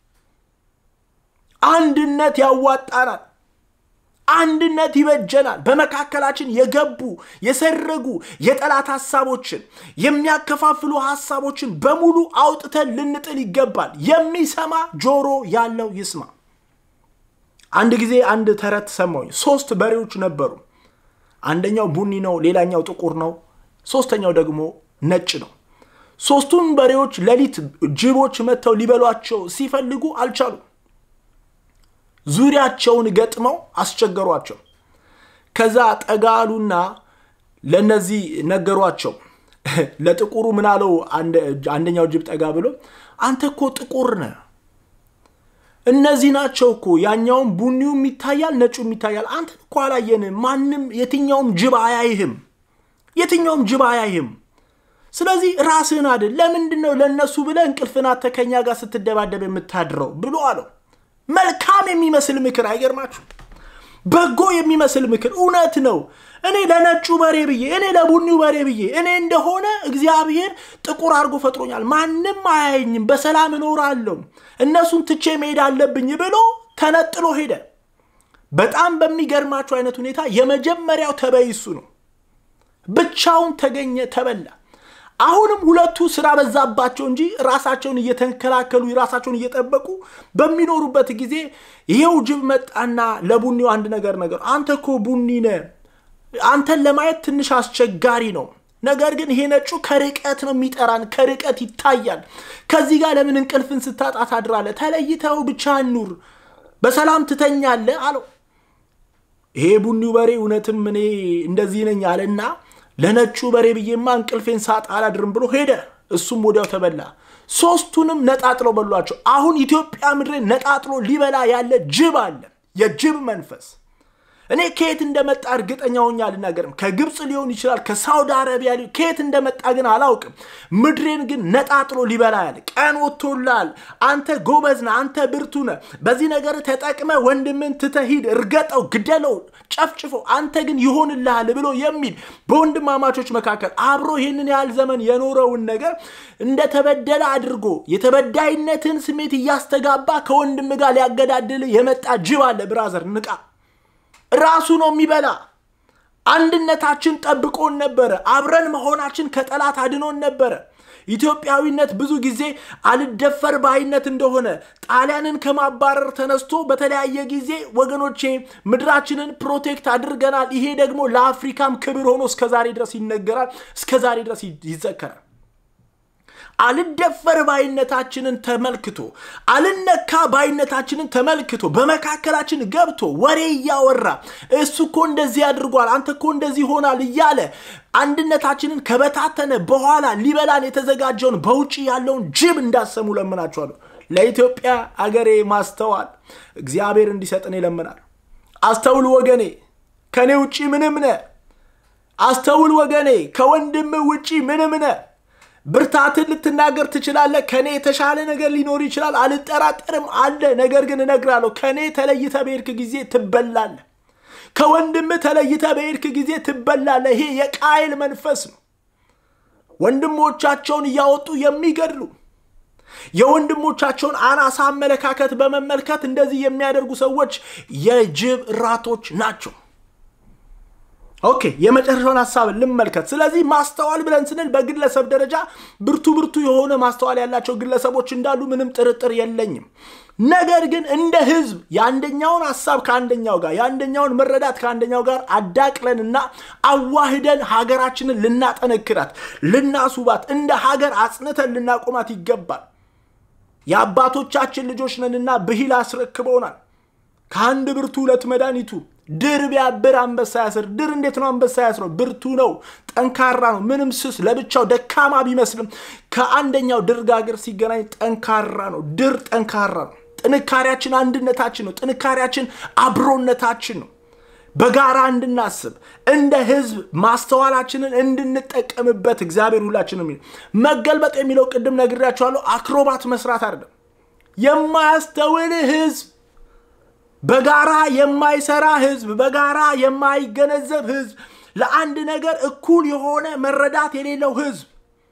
አንድነት ያዋጣናል። አንድነት ይበጀናል። በመካከላችን የገቡ የሰረጉ የጠላት ሀሳቦችን የሚያከፋፍሉ ሀሳቦችን በሙሉ አውጥተን ልንጥል ይገባል። የሚሰማ ጆሮ ያለው ይስማ። አንድ ጊዜ አንድ ተረት ሰማሁኝ። ሶስት በሬዎች ነበሩ። አንደኛው ቡኒ ነው፣ ሌላኛው ጥቁር ነው፣ ሶስተኛው ደግሞ ነጭ ነው። ሶስቱም በሬዎች ሌሊት ጅቦች መጥተው ሊበሏቸው ሲፈልጉ አልቻሉም። ዙሪያቸውን ገጥመው አስቸገሯቸው። ከዛ ጠጋሉና ለነዚህ ነገሯቸው። ለጥቁሩ ምናለው አንደኛው ጅብ ጠጋ ብሎ አንተ እኮ ጥቁር ነህ፣ እነዚህ ናቸው እኮ ያኛውም ቡኒውም ይታያል፣ ነጩም ይታያል። አንተን እኮ አላየንም። ማንም የትኛውም ጅብ አያይህም፣ የትኛውም ጅብ አያይህም። ስለዚህ ራስህን አድን። ለምንድን ነው ለእነሱ ብለህ እንቅልፍን አጥተህ ከእኛ ጋር ስትደባደብ የምታድረው ብሎ አለው። መልካም የሚመስል ምክር አይገርማችሁ? በጎ የሚመስል ምክር እውነት ነው። እኔ ለነጩ በሬ ብዬ እኔ ለቡኒው በሬ ብዬ እኔ እንደሆነ እግዚአብሔር ጥቁር አድርጎ ፈጥሮኛል። ማንም አያየኝም፣ በሰላም እኖራለሁ፣ እነሱን ትቼ መሄድ አለብኝ ብሎ ተነጥሎ ሄደ። በጣም በሚገርማችሁ አይነት ሁኔታ የመጀመሪያው ተበይ እሱ ነው። ብቻውን ተገኘ፣ ተበላ። አሁንም ሁለቱ ስራ በዛባቸው እንጂ ራሳቸውን እየተንከላከሉ ራሳቸውን እየጠበቁ በሚኖሩበት ጊዜ ይሄው ጅብ መጣና ለቡኒው አንድ ነገር ነገር አንተ እኮ ቡኒ ነህ፣ አንተን ለማየት ትንሽ አስቸጋሪ ነው። ነገር ግን ይሄ ነጩ ከርቀት ነው የሚጠራን፣ ከርቀት ይታያል። ከዚህ ጋር ለምን እንቅልፍን ስታጣ ታድራለህ? ተለይተው ብቻ ኑር፣ በሰላም ትተኛለህ አለው። ይሄ ቡኒው በሬ እውነትም እኔ እንደዚህ ነኝ አለና ለነጩ በሬ ብዬማ እንቅልፌን ሳጣ አላድርም ብሎ ሄደ። እሱም ወዲያው ተበላ። ሶስቱንም ነጣጥለው በሏቸው። አሁን ኢትዮጵያ ምድሬን ነጣጥሎ ሊበላ ያለ ጅብ አለ፣ የጅብ መንፈስ። እኔ ከየት እንደመጣ እርግጠኛ ሆኜ አልናገርም። ከግብፅ ሊሆን ይችላል፣ ከሳውዲ አረቢያ ከየት እንደመጣ ግን አላውቅም። ምድሬን ግን ነጣጥሎ ሊበላ ያለ ቀን ወጥቶላል። አንተ ጎበዝ ነህ፣ አንተ ብርቱ ነህ፣ በዚህ ነገር ተጠቅመ ወንድምን ትተህ ሂድ፣ እርገጠው፣ ግደለው፣ ጨፍጭፎ፣ አንተ ግን ይሆንልሃል ብሎ የሚል በወንድማማቾች መካከል አብሮ ይህንን ያህል ዘመን የኖረውን ነገር እንደተበደለ አድርጎ የተበዳይነትን ስሜት እያስተጋባ ከወንድም ጋር ሊያገዳድል የመጣ ጅብ አለ። ብራዘር ንቃ። ራሱ ነው የሚበላ። አንድነታችን ጠብቆን ነበረ። አብረን መሆናችን ከጠላት አድኖን ነበረ። ኢትዮጵያዊነት ብዙ ጊዜ አልደፈር ባይነት እንደሆነ ጣሊያንን ከማባረር ተነስቶ በተለያየ ጊዜ ወገኖቼ ምድራችንን ፕሮቴክት አድርገናል። ይሄ ደግሞ ለአፍሪካም ክብር ሆኖ እስከዛሬ ድረስ ይነገራል፣ እስከዛሬ ድረስ ይዘከራል። አልደፈር ባይነታችንን ተመልክቶ አልነካ ባይነታችንን ተመልክቶ በመካከላችን ገብቶ ወሬ እያወራ እሱ እኮ እንደዚህ አድርጓል፣ አንተ እኮ እንደዚህ ሆናል እያለ አንድነታችንን ከበታተነ በኋላ ሊበላን የተዘጋጀውን በውጭ ያለውን ጅብ እንዳሰሙ ለምናችኋለሁ። ለኢትዮጵያ አገሬ ማስተዋል እግዚአብሔር እንዲሰጥን ይለምናል። አስተውል ወገኔ፣ ከእኔ ውጪ ምንም ነ። አስተውል ወገኔ፣ ከወንድም ውጪ ምንም ነ። ብርታትን ልትናገር ትችላለህ። ከኔ የተሻለ ነገር ሊኖር ይችላል፣ አልጠራጠርም አለ። ነገር ግን እነግራለሁ ከኔ ተለይተ በሄድክ ጊዜ ትበላለህ። ከወንድም ተለይተ በሄድክ ጊዜ ትበላለህ። ይሄ የቃይል መንፈስ ነው። ወንድሞቻቸውን እያወጡ የሚገድሉ የወንድሞቻቸውን አናሳ አመለካከት በመመልከት እንደዚህ የሚያደርጉ ሰዎች የጅብ ራቶች ናቸው። ኦኬ የመጨረሻውን ሀሳብ ልመልከት። ስለዚህ ማስተዋል ብለን ስንል በግለሰብ ደረጃ ብርቱ ብርቱ የሆነ ማስተዋል ያላቸው ግለሰቦች እንዳሉ ምንም ጥርጥር የለኝም። ነገር ግን እንደ ሕዝብ የአንደኛውን ሀሳብ ከአንደኛው ጋር የአንደኛውን መረዳት ከአንደኛው ጋር አዳቅለንና አዋህደን ሀገራችንን ልናጠነክራት፣ ልናሱባት፣ እንደ ሀገር አጽንተን ልናቆማት ይገባል። የአባቶቻችን ልጆች ነንና ብሂል አስረክበውናል። ከአንድ ብርቱ ሁለት መድኃኒቱ ድር ቢያብር አንበሳ ያስር። ድር እንዴት ነው አንበሳ ያስረው? ብርቱ ነው፣ ጠንካራ ነው። ምንም ስስ ለብቻው ደካማ ቢመስልም ከአንደኛው ድር ጋር ሲገናኝ ጠንካራ ነው። ድር ጠንካራ ነው። ጥንካሬያችን አንድነታችን ነው። ጥንካሬያችን አብሮነታችን ነው። በጋራ እንድናስብ እንደ ህዝብ ማስተዋላችንን እንድንጠቀምበት እግዚአብሔር ሁላችንም መገልበጥ የሚለው ቅድም ነግሬያቸዋለሁ። አክሮባት መስራት አይደለም። የማያስተውል ህዝብ በጋራ የማይሰራ ህዝብ፣ በጋራ የማይገነዘብ ህዝብ፣ ለአንድ ነገር እኩል የሆነ መረዳት የሌለው ህዝብ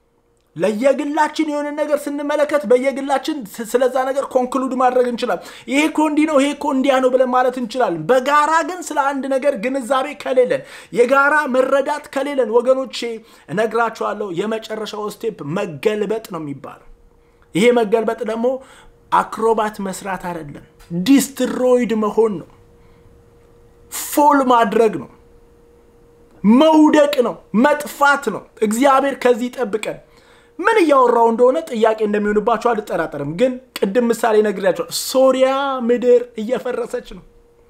ለየግላችን የሆነ ነገር ስንመለከት በየግላችን ስለዛ ነገር ኮንክሉድ ማድረግ እንችላለን። ይሄ እኮ እንዲህ ነው፣ ይሄ እኮ እንዲያ ነው ብለን ማለት እንችላለን። በጋራ ግን ስለ አንድ ነገር ግንዛቤ ከሌለን፣ የጋራ መረዳት ከሌለን ወገኖቼ እነግራችኋለሁ፣ የመጨረሻው ስቴፕ መገልበጥ ነው የሚባለው። ይሄ መገልበጥ ደግሞ አክሮባት መስራት አይደለም፣ ዲስትሮይድ መሆን ነው፣ ፎል ማድረግ ነው፣ መውደቅ ነው፣ መጥፋት ነው። እግዚአብሔር ከዚህ ይጠብቀን። ምን እያወራው እንደሆነ ጥያቄ እንደሚሆንባቸው አልጠራጠርም። ግን ቅድም ምሳሌ ነግሬያቸዋል። ሶሪያ ምድር እየፈረሰች ነው።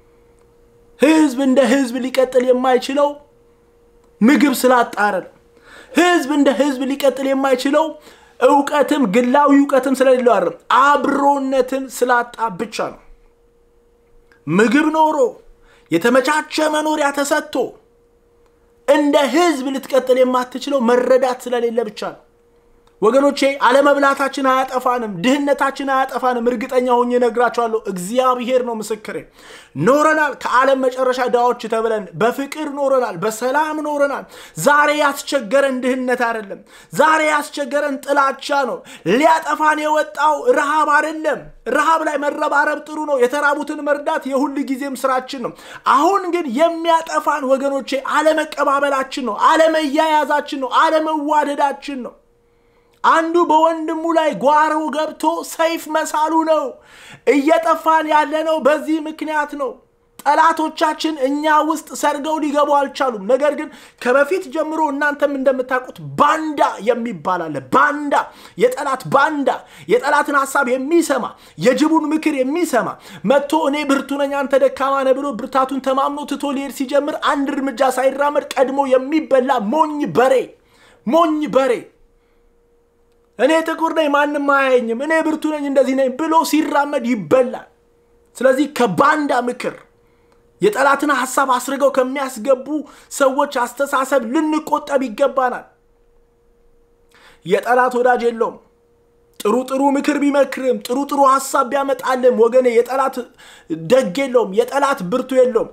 ህዝብ እንደ ህዝብ ሊቀጥል የማይችለው ምግብ ስላጣረ ነው። ህዝብ እንደ ህዝብ ሊቀጥል የማይችለው እውቀትም ግላዊ እውቀትም ስለሌለው አይደለም፣ አብሮነትን ስላጣ ብቻ ነው። ምግብ ኖሮ የተመቻቸ መኖሪያ ተሰጥቶ እንደ ህዝብ ልትቀጥል የማትችለው መረዳት ስለሌለ ብቻ ነው። ወገኖቼ አለመብላታችን አያጠፋንም፣ ድህነታችን አያጠፋንም። እርግጠኛ ሆኜ እነግራችኋለሁ፣ እግዚአብሔር ነው ምስክሬ። ኖረናል። ከዓለም መጨረሻ ድሃዎች ተብለን በፍቅር ኖረናል፣ በሰላም ኖረናል። ዛሬ ያስቸገረን ድህነት አይደለም። ዛሬ ያስቸገረን ጥላቻ ነው። ሊያጠፋን የወጣው ረሃብ አይደለም። ረሃብ ላይ መረባረብ ጥሩ ነው። የተራቡትን መርዳት የሁል ጊዜም ስራችን ነው። አሁን ግን የሚያጠፋን ወገኖቼ አለመቀባበላችን ነው፣ አለመያያዛችን ነው፣ አለመዋደዳችን ነው። አንዱ በወንድሙ ላይ ጓሮ ገብቶ ሰይፍ መሳሉ ነው። እየጠፋን ያለነው በዚህ ምክንያት ነው። ጠላቶቻችን እኛ ውስጥ ሰርገው ሊገቡ አልቻሉም። ነገር ግን ከበፊት ጀምሮ እናንተም እንደምታውቁት ባንዳ የሚባል አለ። ባንዳ፣ የጠላት ባንዳ፣ የጠላትን ሀሳብ የሚሰማ የጅቡን ምክር የሚሰማ መጥቶ እኔ ብርቱ ነኝ አንተ ደካማ ነህ ብሎ ብርታቱን ተማምኖ ትቶ ሊሄድ ሲጀምር አንድ እርምጃ ሳይራመድ ቀድሞ የሚበላ ሞኝ በሬ ሞኝ በሬ እኔ ጥቁር ነኝ ማንም አያየኝም፣ እኔ ብርቱ ነኝ እንደዚህ ነኝ ብሎ ሲራመድ ይበላል። ስለዚህ ከባንዳ ምክር የጠላትን ሀሳብ አስርገው ከሚያስገቡ ሰዎች አስተሳሰብ ልንቆጠብ ይገባናል። የጠላት ወዳጅ የለውም። ጥሩ ጥሩ ምክር ቢመክርም ጥሩ ጥሩ ሀሳብ ቢያመጣልም ወገኔ የጠላት ደግ የለውም። የጠላት ብርቱ የለውም።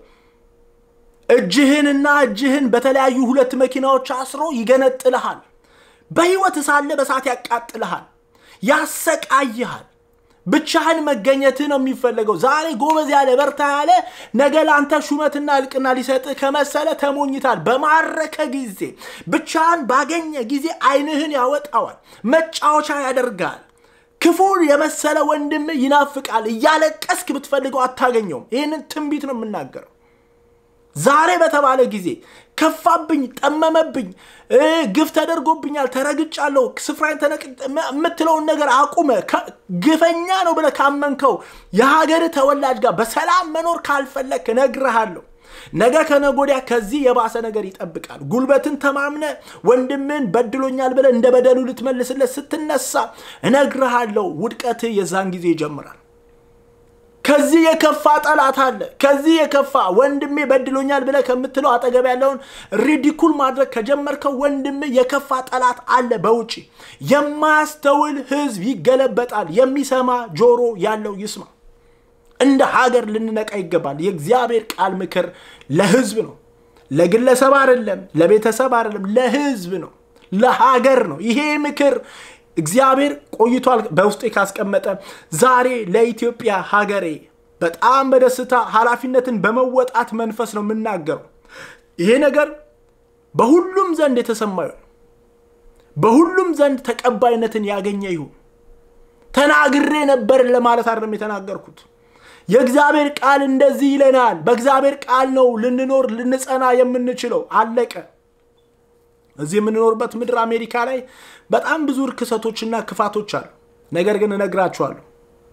እጅህንና እጅህን በተለያዩ ሁለት መኪናዎች አስሮ ይገነጥልሃል። በህይወት ሳለ በሳት ያቃጥልሃል፣ ያሰቃይሃል። ብቻህን መገኘትህ ነው የሚፈለገው። ዛሬ ጎበዝ ያለ በርታ ያለ ነገ ለአንተ ሹመትና እልቅና ሊሰጥህ ከመሰለ ተሞኝታል። በማረከ ጊዜ ብቻህን ባገኘ ጊዜ ዓይንህን ያወጣዋል፣ መጫወቻ ያደርጋል። ክፉን የመሰለ ወንድም ይናፍቃል። እያለቀስክ ብትፈልገው አታገኘውም። ይህንን ትንቢት ነው የምናገረው። ዛሬ በተባለ ጊዜ ከፋብኝ፣ ጠመመብኝ፣ ግፍ ተደርጎብኛል፣ ተረግጫለሁ፣ ስፍራዬን ተነቅ የምትለውን ነገር አቁመ ግፈኛ ነው ብለህ ካመንከው የሀገር ተወላጅ ጋር በሰላም መኖር ካልፈለክ እነግርሃለሁ፣ ነገ ከነገ ወዲያ ከዚህ የባሰ ነገር ይጠብቃል። ጉልበትን ተማምነ ወንድምን በድሎኛል ብለህ እንደ በደሉ ልትመልስለት ስትነሳ እነግርሃለሁ፣ ውድቀትህ የዛን ጊዜ ይጀምራል። ከዚህ የከፋ ጠላት አለ። ከዚህ የከፋ ወንድሜ በድሎኛል ብለህ ከምትለው አጠገብ ያለውን ሪዲኩል ማድረግ ከጀመርከው ወንድሜ የከፋ ጠላት አለ በውጭ። የማያስተውል ህዝብ ይገለበጣል። የሚሰማ ጆሮ ያለው ይስማ። እንደ ሀገር ልንነቃ ይገባል። የእግዚአብሔር ቃል ምክር ለህዝብ ነው፣ ለግለሰብ አይደለም፣ ለቤተሰብ አይደለም፣ ለህዝብ ነው፣ ለሀገር ነው። ይሄ ምክር እግዚአብሔር ቆይቷል በውስጤ ካስቀመጠ ዛሬ ለኢትዮጵያ ሀገሬ በጣም በደስታ ኃላፊነትን በመወጣት መንፈስ ነው የምናገረው። ይሄ ነገር በሁሉም ዘንድ የተሰማ ይሁን፣ በሁሉም ዘንድ ተቀባይነትን ያገኘ ይሁን። ተናግሬ ነበር ለማለት አይደለም የተናገርኩት። የእግዚአብሔር ቃል እንደዚህ ይለናል። በእግዚአብሔር ቃል ነው ልንኖር ልንጸና የምንችለው። አለቀ። እዚህ የምንኖርበት ምድር አሜሪካ ላይ በጣም ብዙ ርክሰቶችና ክፋቶች አሉ። ነገር ግን እነግራችኋለሁ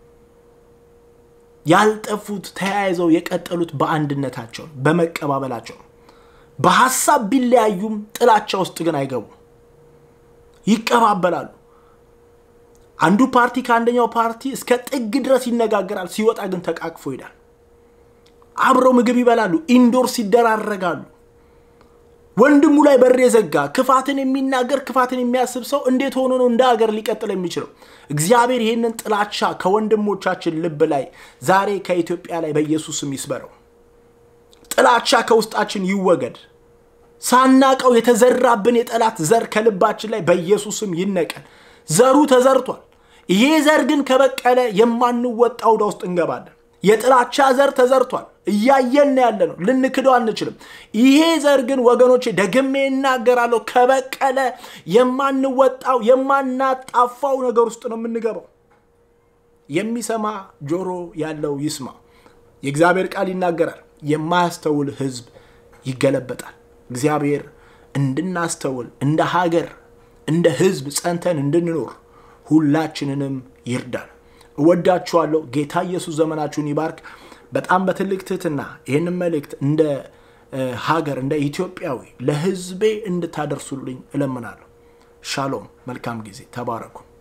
ያልጠፉት ተያይዘው የቀጠሉት በአንድነታቸው በመቀባበላቸው በሀሳብ ቢለያዩም ጥላቻ ውስጥ ግን አይገቡም። ይቀባበላሉ። አንዱ ፓርቲ ከአንደኛው ፓርቲ እስከ ጥግ ድረስ ይነጋገራል። ሲወጣ ግን ተቃቅፎ ይሄዳል። አብረው ምግብ ይበላሉ። ኢንዶርስ ይደራረጋሉ። ወንድሙ ላይ በር የዘጋ ክፋትን የሚናገር ክፋትን የሚያስብ ሰው እንዴት ሆኖ ነው እንደ ሀገር ሊቀጥል የሚችለው? እግዚአብሔር ይህንን ጥላቻ ከወንድሞቻችን ልብ ላይ ዛሬ ከኢትዮጵያ ላይ በኢየሱስ ስም ይስበረው። ጥላቻ ከውስጣችን ይወገድ። ሳናቀው የተዘራብን የጠላት ዘር ከልባችን ላይ በኢየሱስ ስም ይነቀል። ዘሩ ተዘርቷል። ይሄ ዘር ግን ከበቀለ የማንወጣው ዕዳ ውስጥ እንገባለን። የጥላቻ ዘር ተዘርቷል። እያየን ያለ ነው። ልንክደው አንችልም። ይሄ ዘር ግን ወገኖቼ ደግሜ እናገራለሁ፣ ከበቀለ የማንወጣው የማናጣፋው ነገር ውስጥ ነው የምንገባው። የሚሰማ ጆሮ ያለው ይስማ። የእግዚአብሔር ቃል ይናገራል። የማያስተውል ሕዝብ ይገለበጣል። እግዚአብሔር እንድናስተውል እንደ ሀገር እንደ ሕዝብ ጸንተን እንድንኖር ሁላችንንም ይርዳል። እወዳችኋለሁ። ጌታ ኢየሱስ ዘመናችሁን ይባርክ። በጣም በትልቅ ትህትና ይህንን መልእክት እንደ ሀገር እንደ ኢትዮጵያዊ ለህዝቤ እንድታደርሱልኝ እለምናለሁ። ሻሎም። መልካም ጊዜ። ተባረኩ።